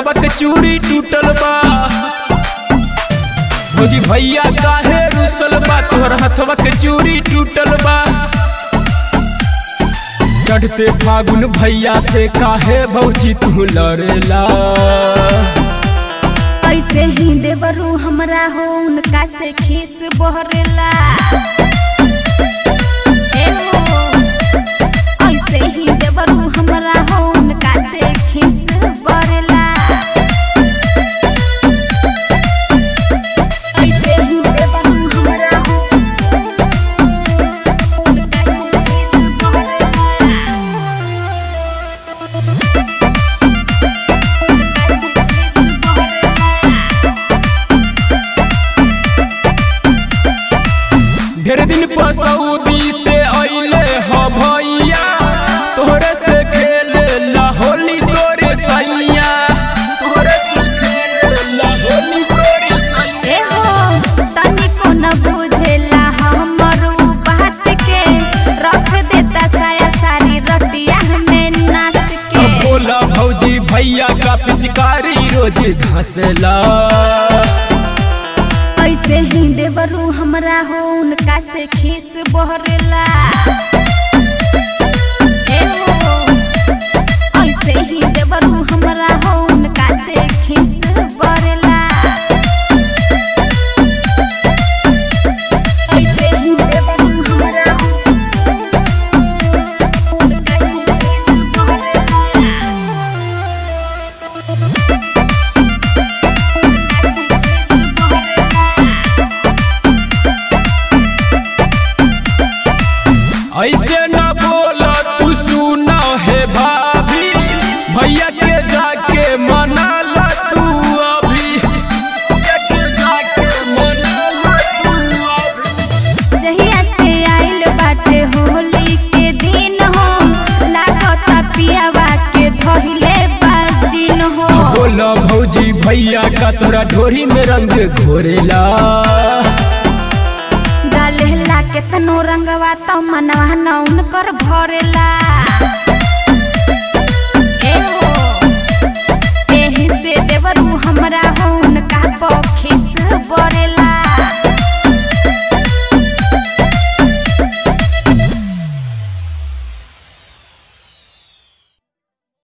हथवा के चूड़ी टूटल बा भौजी भैया काहे रुसल बा तोहर हथवा के चूड़ी टूटल बा चढ़ते फागुन भैया से काहे भौजी तू लड़ेला ऐसे ही देवरू हमरा हो उनका से खीस बहरेला ए हो, ऐसे ही देवरू हमरा हो उनका से खीस बहरेला ऐसे ही देवरू हमरा हो उनका से खीस बहरेला ढेर दिन पर सऊदी से अइले ह भैया तोहरे से खेले ला होली तोरे सैया तोहरे से खेले ला होली तोरे सैया ए हो तनिको न बुझेला हमर उ बात के रख देता साया सारी रतिया में नाच के अब बोला भौजी भैया का पिचकारी रोज घसला ऐसे ही देवरू हमरा हो उनका से खीस बहरेला ए हो ऐसे ही देवरू हमरा हो उनका से खीस बहरेला ऐसे ही देवरू हमरा हो उनका से खीस बहरेला ऐसे न बोला तू सुना है भाभी भैया के जाके मना ला तू अभी भैया के जाके मना ला तू अभी जहिया से आइल बाटे होली के दिन हो लागता पियावा के धहिले बाजिन हो बोला भौजी भैया का तोरा ढोरी में रंग घोरेला डालेला केतनो रंगवा तो मनवा न उनकर भरेला